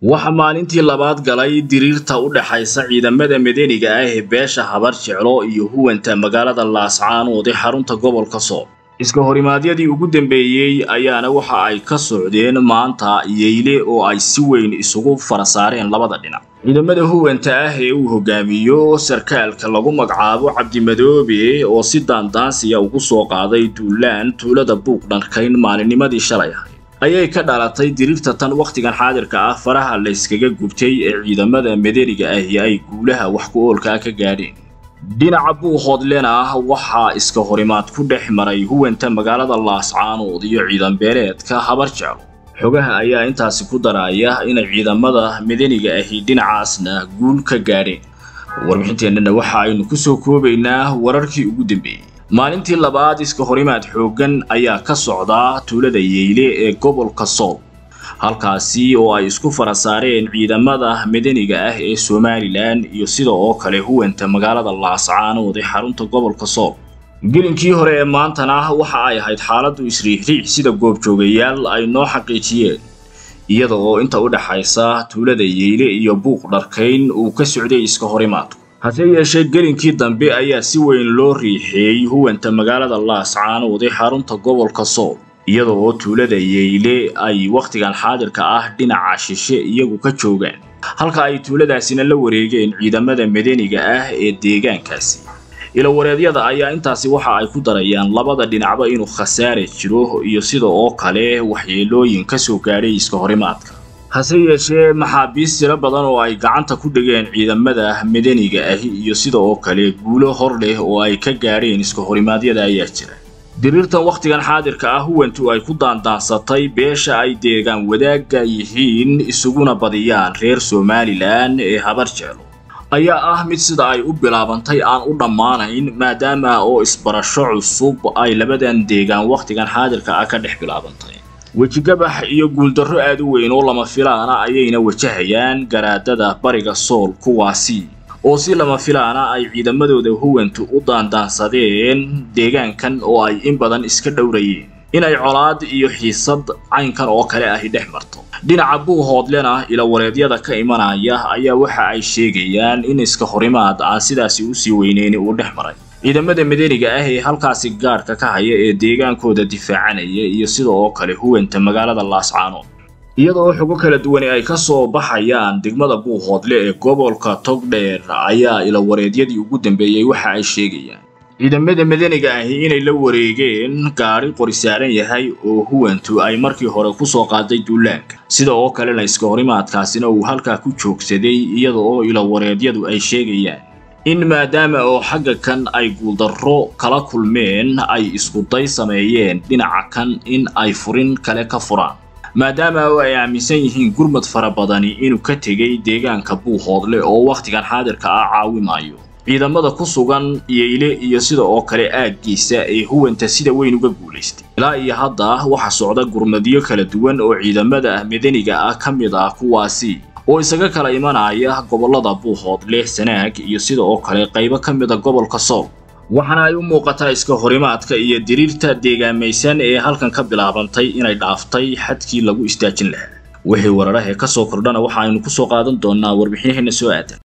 waxaa maalintii labaad galay diriirta u dhaxaysa ciidamada madaniga ah ee beesha habar jeclo iyo huwanta magaalada laascaanood ee xarunta gobolka sool iska horimaadyadii ugu dambeeyey ayaana waxa ay ka socdeen maanta yeyle oo ay si weyn isugu fara saareen labada dhinac ciidamada huwanta ah ee uu hogaamiyo sarkaalka lagu magacaabo cabdimadoobe oo si daandaansiya ugu soo qaaday duulaan tuulada buuq dharkayn maalinnimadii shalay ahayd ayay ka dhalatay diriirta tan wakhtigan xaadirka ah faraha layskaga gubtay ee ciidamada madaniga ahi ay guulaha wax ku oolkaa ka gaadheen dhinaca buuhoodlena ah waxaa iska horimaad ku dhex maray huwanta magaalada laascaanood iyo ciidan beeleedka habar jeclo xogaha ayaa intaasi ku daraya inay ciidamada madaniga ahi dhinacaasna guul ka gaadheen warbixinteennana waxa aynu ku soo koobaynaa wararkii ugu dambeeyey maalintii labaad iska horimaad xooggan ayaa ka socdaa tuulada yeyle ee gobolka sool halkaasi oo ay isku fara saareen ciidamada madaniga ah ee somalilan iyo sida oo kale huwanta magaalada laascaanood ee xarunta gobolka sool gelinkii hore ee maantana waxa ay ahayd xaaladdu isriixriic sida goobjoogayaal ay noo xaqiijiyeen iyada oo inta u dhaxaysa tuulada yeyle iyo buuq dharkayn uu ka socday iska horimaadku hase yeeshee gelinkii dambe ayaa si weyn loo riixeeyey huwanta magaalada laascaanood ee xarunta gobolka sool iyada oo tuulada yeyle ay wakhtigan xaadirka ah dhinaca shishe iyagu ka joogaan halka ay tuuladaasina la wareegeen ciidamada madaniga ah ee deegaankaasi ilawareedyada ayaa intaasi waxa ay ku darayaan labada dhinacba inuu khasaare jiro iyo sida oo kale waxyeelooyin ka soo gaadhay iska horimaadka hase yeeshee maxaabiis tiro badan oo ay gacanta ku dhigeen ciidamada madaniga ahi iyo sida oo kale guulo hor leh oo ay ka gaadheen iska horimaadyada ayaa jira diriirtan wakhtigan xaadirka ah huwantu ay ku daandaansatay beesha ay deegaan wadaagga yihiin isuguna badiyaan reer somalilan ee habar jeclo ayaa ah mid sida ay u bilaabantay aan u dhammaanayn maadaama oo isbarasho cusub ay labadan deegaan wakhtigan xaadirka ah ka dhex bilaabantay wejigabax iyo guuldarro aad u weyn oo lama filaana ayayna wajahayaan garaadada bariga sool kuwaasi oo si lama filaana ay ciidamadooda huwantu u daandaansadeen deegaankan oo ay in badan iska dhowrayeen inay colaad iyo xiisad caynkan oo kale ahi dhex marto dhinaca buuhoodlena ilawareedyada ka imanaya ayaa waxa ay sheegayaan in iska horimaad aan sidaasi usii weyneyn uu dhex maray ciidamada madaniga ah ee halkaasi gaadhka ka haya ee deegaankooda difaacanaya iyo sida oo kale huwanta magaalada laascaanood iyada oo xogo kala duwani ay ka soo baxayaan degmada buuhoodle ee gobolka togdheer ayaa ilawareedyadii ugu dambeeyey waxa ay sheegayaan ciidamada madaniga ahi inay la wareegeen gaadhi qori saaran yahay oo huwantu ay markii hore ku soo qaaday duulaanka sida oo kalena iska horimaadkaasina uu halkaa ku joogsaday iyada oo ilawareedyadu ay sheegayaan in maadaama oo xagga kan ay guuldarro kala kulmeen ay iskuday sameeyeen dhinaca kan in ay furin kale ka furaan maadaama oo ay aaminsan yihiin gurmad fara badani inuu ka tegay deegaanka buuhoodle oo wakhtigan xaadirka ah caawimayo ciidamada ku sugan yeyle iyo sida oo kale aaggiisa ee huwanta sida weyn uga guulaystay ilaa iyo hadda waxaa socda gurmadyo kala duwan oo ciidamada madaniga ah ka mid ah kuwaasi oo isaga kala imanaya gobollada buuhoodle sanaag iyo sida oo kale qaybo ka mida gobolka sool waxaana ay u muuqataa iska horimaadka iyo diriirta deegaamaysan ee halkan ka bilaabantay inay dhaaftay xadkii lagu istaajin lahaa wixii wararahee ka soo kordhana waxa aynu ku soo qaadan doonnaa warbixinaheenna soo aadan